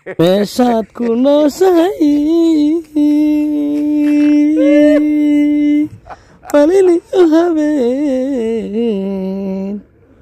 meeshaad ku nooshahay malini u habeen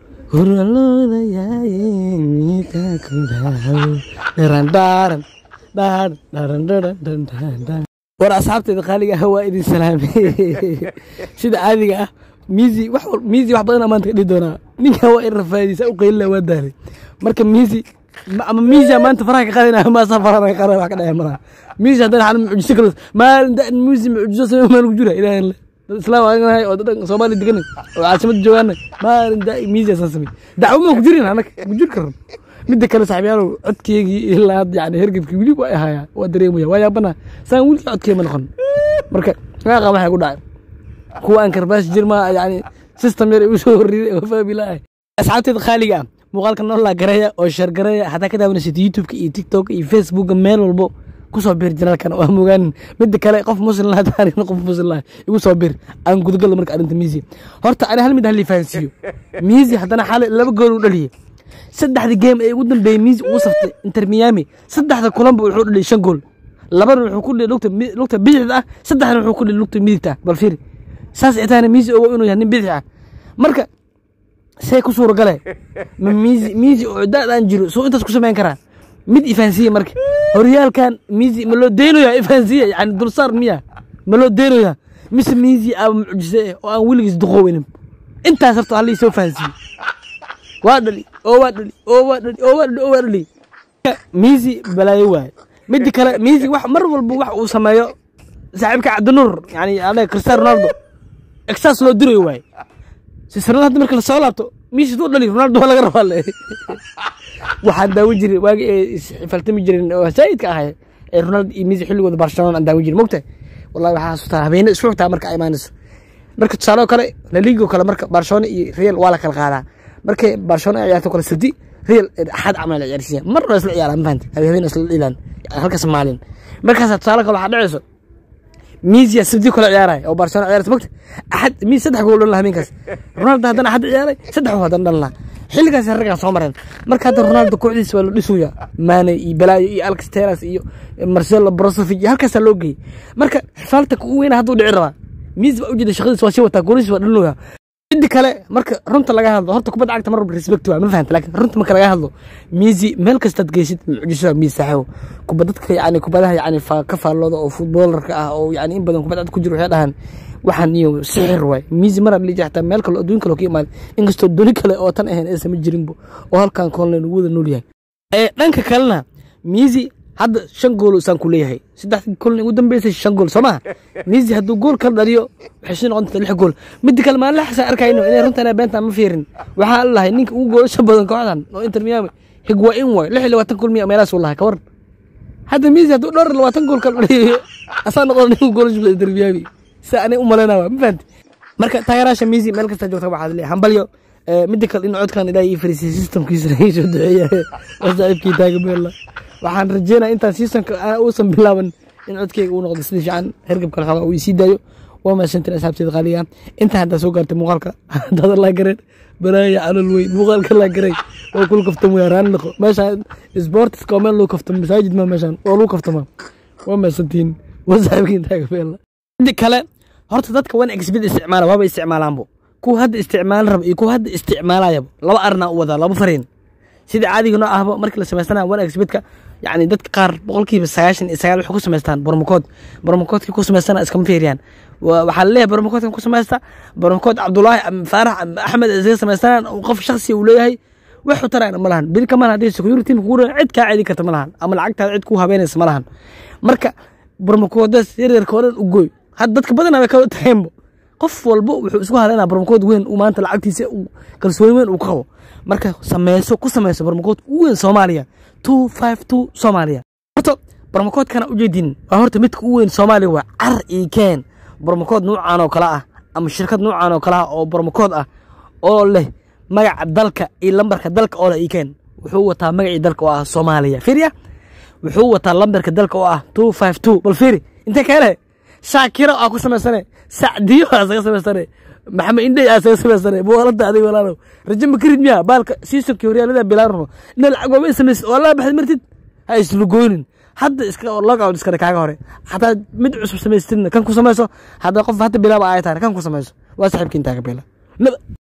huraloodayaye miita ku dhaw dharandhaaran dhaaran dharan dharan dhan dhan dhan war asxaabteeda qaaliga ah waa idin salaamay sida caadiga ah miisi wax wal- miisi wax badan maanta ka dhihi doonaa ninka waa in rafaadiisa u qaylina waa daalay marka miisi ma- ama miisi maanta faraha ka qaadina maasa faraha ka qaadina wax ka dhaya malaha miisi haddana xal mucjiso kale maalin da miisi mucjiso samee maal ku jira ilaahay le dad islaam aan nahay oo dad soomaali degan oo caasimada joogaana maalin da miisi asaan samey dacwo ma ku jirin anaka ku jiri karan midda kale saaxiibyaalow codkeygii ilaa hadda yani hergebkii weli waa ahayaa waa dareemaya waa yaabana saan weli codkee ma noqon marka maaqa waxay ku dhacay kuwa aan karbaash jirma yani system yar igu soo horriday oo fahmi la'ahay asxaabteeda qaaliga ah muuqaalka noolaa gareeya oo sheer gareeya haddaa ka daawanaysid youtubeka iyo tiktoka iyo facebooka meel walbo kusoo bir janaalkan waa mogaanin midda kale qof muslim laha taarikhna qof muslim laha igu soo bir aan gudagalo marka arrinta miisi horta ani hal mid halii fahansiiyo miisi haddana xalay laba gool u dhaliyey saddexda game ee ugu dambeeyey miisi uu saftay inter miami saddexda kulanba wuxuu dhaliyay shan gool labana wuxuu ku dhiyay lugta mi- lugta bidixda ah saddexna wuxuu ku dhiyay lugta midigta ah bal fiiri saas itaana miisi ogo inuu yahay nin bidix ah marka see ku suura gale ma miisi miisi oo da-daan jiro soo intaas ku samayn karaa mid ifahansiya marka horyaalkan miisi ma loo deynoyaa ifahansiya yani dulsaar miya ma loo deynoyaa mise miisi aba mucjise eh oo aan weligiis duqooweynin intaas horta halii soo fahansiye waa dhali oo waa dhali oo waa dhali oo waa dhali oo waa dhali miisi balaayo waaye midda kale miisi wax mar walba wax uu sameeyo saaxiibka cabdinuur yani anaga cristiano ronaldo exas loo dirayo waaye sisirada hadda marka lasoo laabto miisi duu dhali ronaldo waa laga rabaa le waxaan daawan jiray waagi ay isxifaltami jireen oo saa'idka ahay ee ronaldo iyo miisi xilligooda barcelona aan daawan jiray mogtahay wallahi waxaa xasuustaa habeene isku xigtaa marka ay imaanayso marka tusaale oo kale laligo kale marka barcelona iyo real waa la kala qaadaa markay barcelona ay ciyaarto kale sadi real axad camal la ciyaarsiiya mar waa isla ciyaaraan mafahante habeen isla dhilaan halkaas maalin markaas tusaale kale waxaa dhacayso miisiya sabdi kale ciyaaraya oo barcelona ciyaaraysa mogta axad miis saddex gool dhan lahaa habeenkaas ronaldo haddana axad ciyaaray saddex gool haddana dhan lahaa xilligaas raggaan soo mareen marka hadda ronaldo kooxdiisa waa la dhisuya mane iyo balaayo iyo alex teras iyo marcelo brozovic iyo halkaasaa loo geeyey marka xifaalta kugu weyna hadduu dhici rabaa miis baa ujeeda shaqadiis waa sii wataa goolihiis waa dhalinoya midda kale marka runta laga hadlo horta kubadda cagta mar walba respect waa ma fahanta laakiin runta marka laga hadlo miisi meel kastaad geysid mucjiso miis saaxiibo kubad dadka yani kubadaha yani fa- ka faallooda oo futboolarka ah oo yani in badan kubad cad ku jiro waxay dhahaan waxaan iyo sixir waay miisi mar aan liija xataa meel kale oo adduun kale oo ka imaada inkastoo duni kale oo tan ahayn aysan ma jirinbo oo halkan koonlen ugu wada nool yahay ee dhanka kalena miisi hadda shan gool saan ku leeyahay saddex gool ugu dambeysay shan gool soo maha miisi hadduu gool kala dhaliyo waxay sii noqon doontaa lix gool midda kale maalin laxasa arkayno inay runtan beentaan ma fiirin waxaa lahay ninka ugu goolasha badan kooxdan oo inter miami higwain waay lix iyo labaatan gool miya meelahaas uu lahay ka waran hadda miisi hadduu dhowr iyo labaatan gool kala dhaliyo asaa noqon ninka goolasha badan inter miami sa anay u malaynaa ma fahanti marka taageeraasha miisi meel kasta joogta waxaad leeyahay hambalyo ee, midda kale in codkan ilaahay ii fariisay systemkiisa laga soo duceeya waa saaxiibkii taagabeella waxaan rajeynaya intaan seasonka aan uusan bilaaban in codkeyga uu noqdo sida fiican hergabka xoogaa uu isii daayo waa mahadsantiin asxaabteeda qaaliga inta haddaa soo gaartay muuqaalka haddaada laa gareen balaaya calol weyn muuqaalka laa garay waa kul kaftamo yaa raani noqo meeshaan sportiska waa meel lagu kaftamo masaajid ma meeshaan waa lagu kaftama waa mahadsantiin waa saaxiibkii taagabeella midda kale horta dadka wan exbid isticmaala waaba isticmaalaanbo kuwa hadda isticmaalan raba iyo kuwa hadda isticmaalayaba laba arnaa u wadaa laba fariin sida caadiga noo ahba markii la samaystana wan exbidka yani dadka qaar boqolkiiba sagaashan iyo sagaal waxay ku samaystaan bormokood bormokoodkii ku samaystana iskama fiiriyaan Wa- waxaa laleeyahay bormokoodkan ku samaysta bormokood cabdulaahi am- faarax am- axmed isaga samaystaan oo qof shakhsiya uu leeyahay wax u tarayna ma lahan beri kamaan haddii security team kugu cid kaa cedi karta ma lahan ama lacagtaada cid kuu habeynaysa ma lahan marka bormokoodaas yaryarka oo dhan u gooy hadda dadka badanaa way kala taheenbo qof walba wuxuu isku haleynaa barmakood weyn uu maanta lacagtiisa uu kalsooni weyn uu ka qabo marka sameyso ku sameyso barmakood u weyn soomaaliya two five two soomaaliya horta barmakoodkana ujeedin waa horta midka u weyn soomaaliya waa car ii keen barmakood nuucan oo kale ah ama shirkad nuucan oo kale ah oo barmakood ah oo leh magaca dalka iyo lambarka dalka oo leh ii keen wuxuu wataa magacii dalka oo ah soomaaliya fiiriya wuxuu wataa lambarka dalka oo ah two five two bal fiiri intee ka hele shaakiro aa ku samaysane sacdiyo aa saga samaysane maxamed indhey aa saga samaysane buwalada adiga walaalow rajo ma karid miya baalka siisonkii horyaalada bilaarno ina lacag waaba samaysid oo laa baxad martid ha islugoonin hadda iska logout iskale kaaga hore hataa mid cusub samaystidna kan ku samayso hadda qof hadda bilaaba ay tahay kan ku samayso waa saaxiibka intaa ka bila